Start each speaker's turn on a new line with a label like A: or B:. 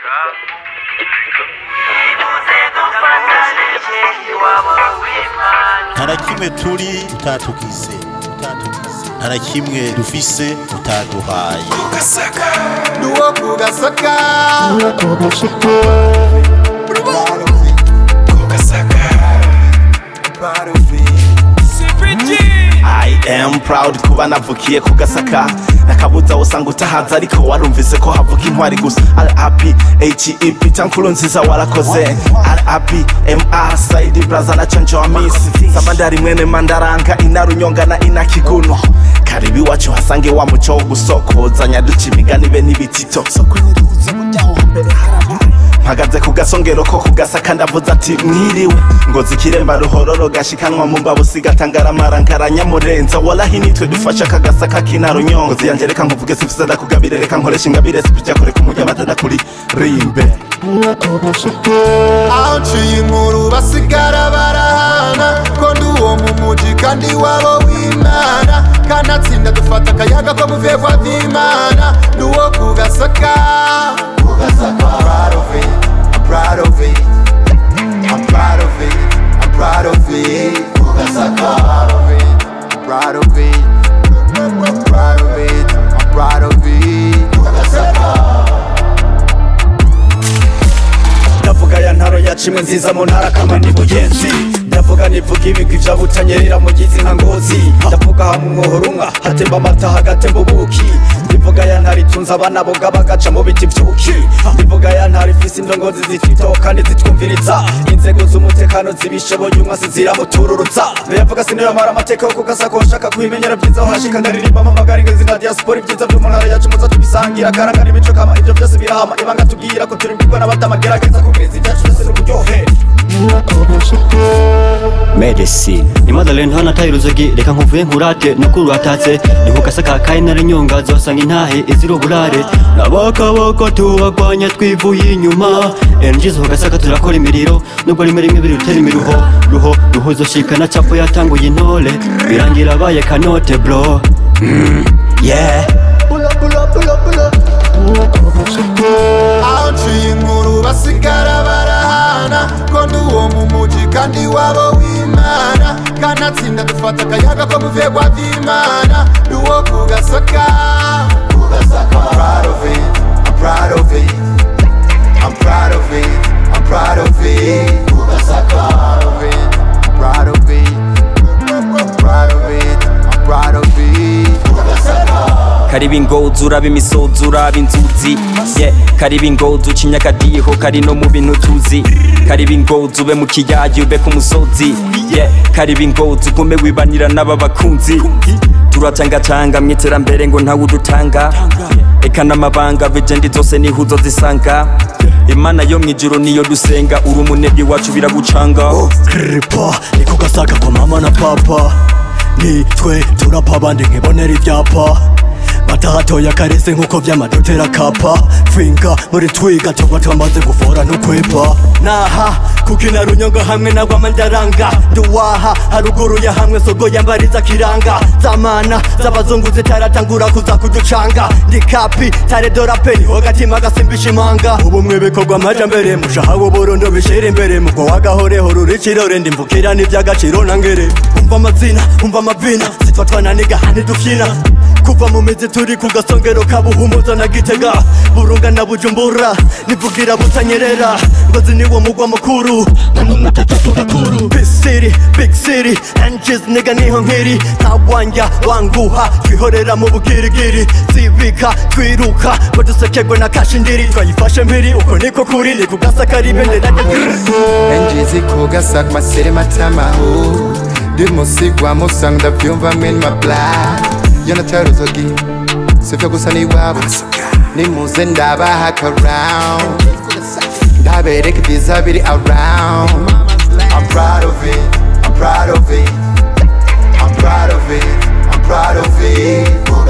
A: nta na kimwe turi utatugize nta na kimwe dufise utaduhaye
B: nuwo kugasaka
C: I am proud kuba navukiye ku gasaka nakabuza usanga utahaza ariko warumvise ko havuka intwari gusa rap hep tankuru nziza warakoze rap mr saidi braza na canje wa misi samandari mwene mandaranga inarunyonga na inakiguno karibu iwacu hasange wa muco wo gusokozanya duca imigani be n'ibitito mpagaze ku gasongero ko kugasaka ndavuze ati mwiriwe ngo zikiremba ruhororo gashikanwa mu mbabu sigatangara nkaranyamurenza walahi nitwe dufasha akagasaka k'inarunyongo ziyanje reka nkuvuge sifise ndakugabire reka nkoresha ingabire sipija kure kumurya batada kuri rimbe
B: aho nciye inkuru basigara barahana ko ndi uwo mu muji kandi wabo w'imana kanatsinda dufata akayaga ko muvuye kwa vy'imana ndi uwo kugasaka I'm proud of it, I'm proud of it, I'm proud of it, I'm proud of it, kugasaka I'm proud of it, I'm proud of it, I'm proud of it, kugasaka
D: ndavuga ya ntaro yacimwe nziza mu ntara kamwe ni buyenzi ndavuga nivuga ibigwi vya butanyerera mu gizi nka ngozi ndavuga hamwe umwohorunga hatemba amata hagatemba ubuki ndivuga ya ntara itunze abana boga bagaca mu biti vyuki ndivuga ya ntara ifise indongozi zifitoho kandi zitwumviriza inzego z'umutekano zibishoboye umwasi ziramutururutsa ndayavuga sinoyamara amateka yo kugasako nshaka kubimenyera vyiza aho hashika ndaririmba amamagara ingezi na diaspora ivyiza vyo mu ntara yacu muza tubisangira karanga n'imico kama ivyo vyose birahama ibanga tubwira ko turi mbigwa n'abadamagerageza kubwiriza ivyacu vyose n'uburyohe
E: medicine imadalene hana tayi ruzogi reka nkuvuye nkurate nukuru watatse nikugasaka kayi nare nyonga zosanga intahe izira uburare n'abakaboko tubagwanya twivuye inyuma energy zogasaka turakora imiriro nubwo rimwe rimwe biri rutera imiruho ruho ruhuzo shikana capo yatanguye intore birangira abaye kanote bro mm, yeah
B: aho nciye inkuru basigara barahana ko ndi uwo mu muji kandi wabo w'imana kanatsinda dufata akayaga ko muvuye kwa vy'imana ndi uwo kugasaka I'm proud of it, I'm proud of it, I'm proud of it, I'm proud of it, kugasaka I'm proud of it, I'm proud of it, I'm proud of it, kugasaka
F: kariba ingozi uraba imisozi uraba inzuzi yeah. kariba ingozi uca inyakadiho kari no mu bintu tuzi kariba ingozi ube mu kiyaya ube ku musozi yeah. kariba ingozi ugume wibanira n'aba bakunzi turacangacanga mu iterambere ngo ntawe udutanga eka n'amabanga vejendi zose niho zisanga imana yo mw'ijuru niyo dusenga uri umunebwe wacu biragucanga
E: kripa niko gasaka kwa mama na papa nitwe turapa abandi nkibonera ibyapa batahatoya karese nk'uko vy'amadotera kapa finga muri twiga tuba twamaze gufora no kwepa naha kukina runyonga hamwe na rwamandaranga nduwaha haruguru ya hamwe sogo yambariza kiranga zamana z'abazungu zitaratangura kuza kuducanga ndi kapi tare dorape niho gatima gasimbisha imanga ubumwe bikorwa amajambere mushaha w'uburundo bishira imbere mugo wagahoreho ruri kirore ndimvukira n'ivy'agaciro na ngere umva amazina umva amavina zifatwa na niga ntidufyina kuva mu mizi turi ku gasongero ka buhumuza na gitega burunga na bujumbura nivugira butanyerera ngozi niwo mugwa mukuru big city big city angels niga niho nkiri ntawanja wanguha twihorera mu bugirigiri zibika twiruka ngo dusekegwe na kashindiri twayifashe mpiri uko niko kuri ni kugasaka ribendera
B: Enjizi kugasak masere matamaho Dimusigwa musang ndavyumva min my blood Yonatari uzogi Sivyo gusa ni wabo Nimuze ndabaha akaround Ndabereka ibyiza biri around I'm proud of it, I'm proud of it I'm proud of it, I'm proud of it